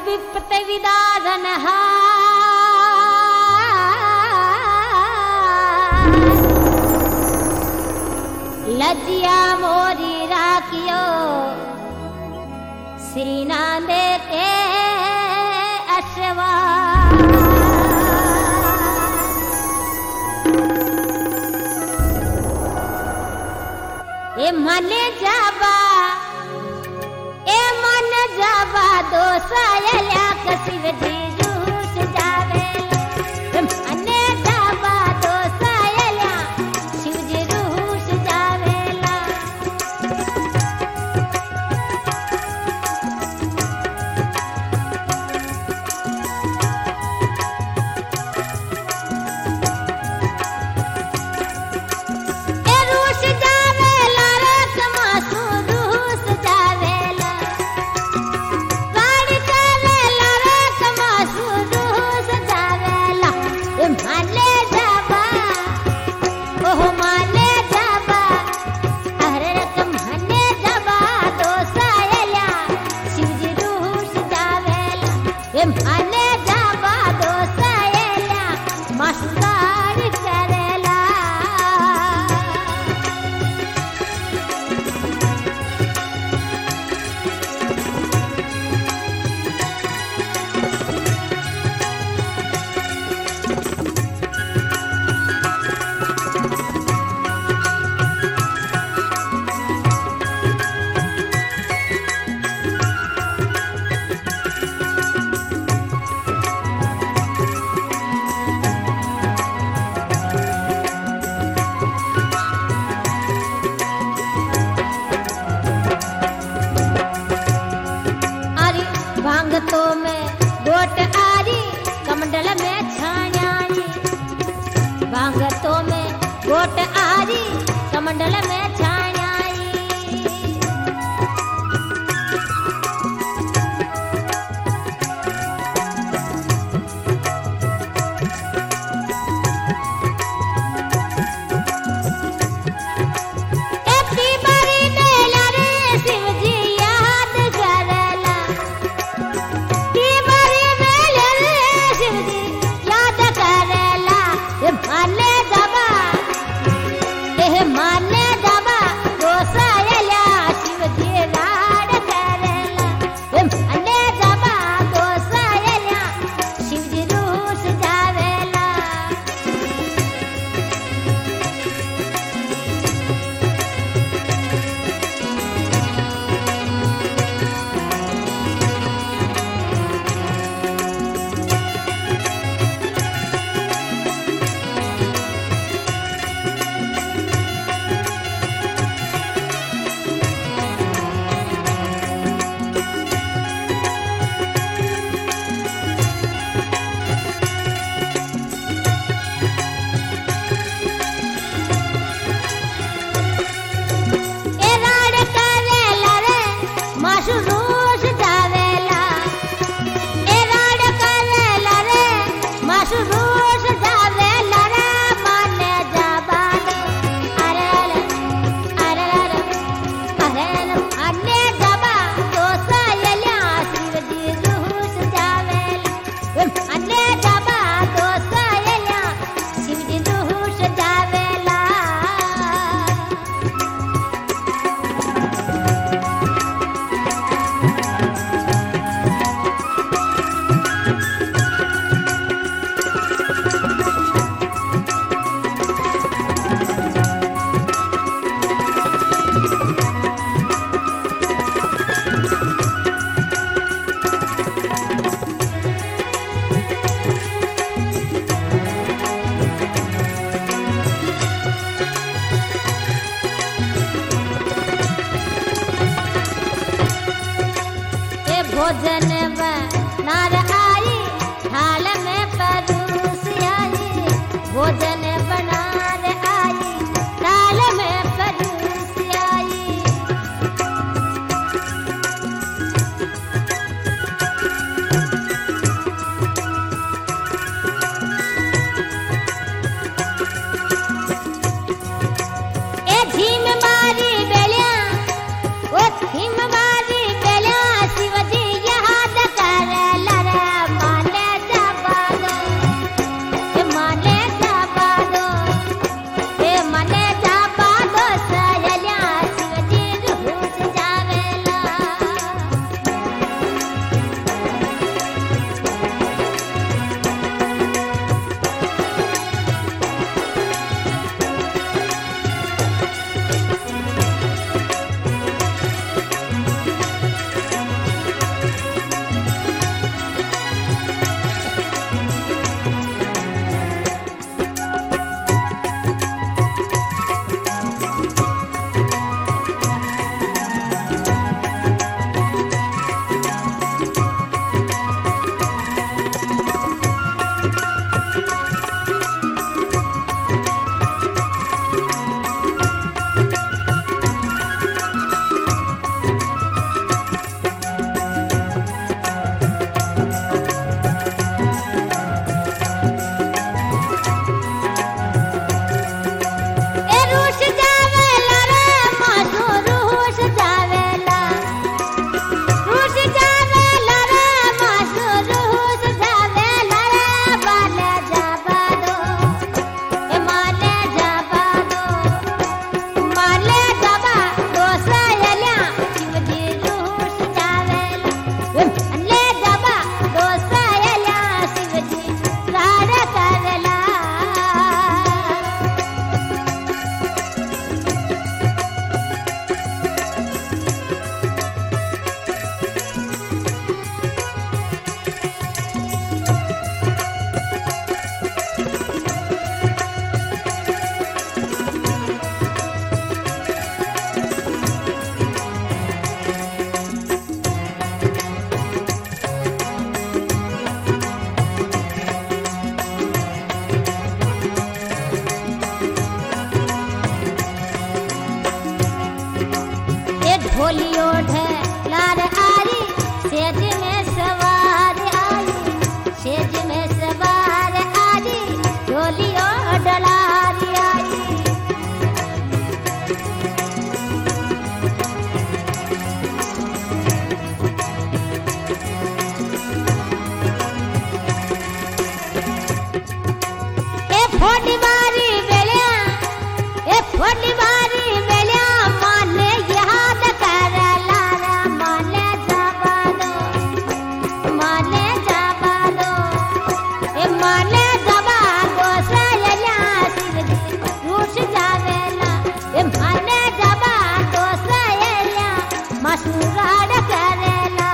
विपत विदारन लजिया मोरी राखियो श्री नांदे के अश्वा ए मने जाबा ए मन जाबा दोसायल्या कसिव जी रूस जावे ए मने जाबा दोसायल्या शिव जी रूस जावेला ए रूस जावेला रे कमासू रूस जावेला गाड़ी चलेला रे कमासू रूस जावेला ए माले जाबा ओह माले जाबा अरे रकम हने जाबा दोसायला शिवजी रूस जावेला ए माले जाबा दोसायला मस्तार करेला आरी भांगतो में गोट आरी कमंडल में छाण्याई भांगतो में गोट आरी कमंडल में छाण्याई एपी बारी मेला रे शिवजी याद करला की बारी मेला रे शिवजी याद करला ए माने दबा ए माने दबा दोसायला शिवजी राड करला ए माने दबा दोसायला शिवजी रूस जावेला ए राड करेला रे माशु रूस जावेला ए राड करेला रे माशु रूस जावेला रे माने जाबान अरे रे, अरे रे, अरे रे, माने जाबा दोसायल्या शिवजी रूस जावेला ए माने जाबा दोसायल्या शिवजी रूस जावेला ए भोजन नार आई थाल में परूस आई भोजन बनार आई थाल में परूस आई ए झीम मारी बेलिया ओ झीम मारी बेलिया शिवजी याद होलियो ढलार आई सेज में सवार आई सेज में सवार आई होलियो डलार आई ए फोड़ी बारी बेलिया ए फोड़ी बारी बेलिया माने याद कर लारा माने जबानो माने जबानो ए माने जबानो सयला सिर रूस जावेला ए माने जबानो सयला मसूराड करेला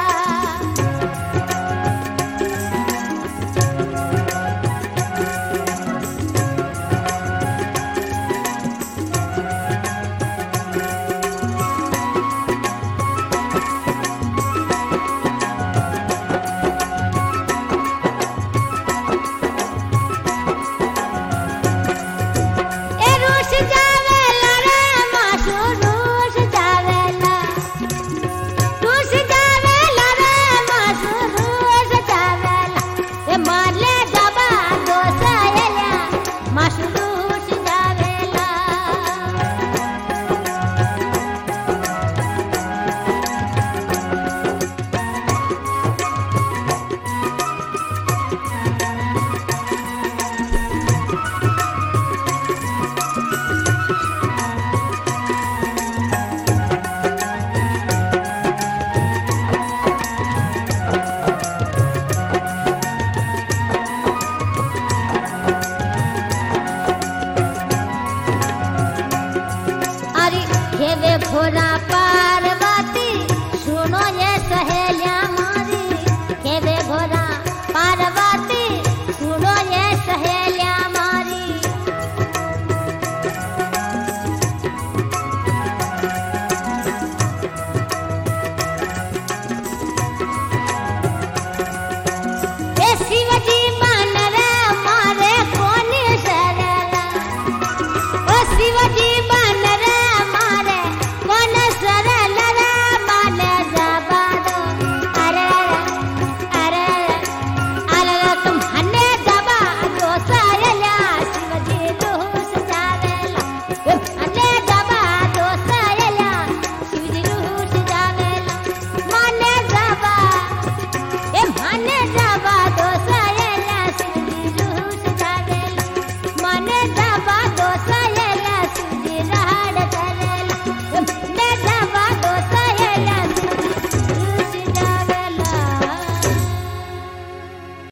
ए रूस जावेला रे मासू रूस जावेला रूस जावेला रे मासू रूस जावेला ए मारले दबा दोसायला मासू रूस जावेला अरे खेवे घोड़ा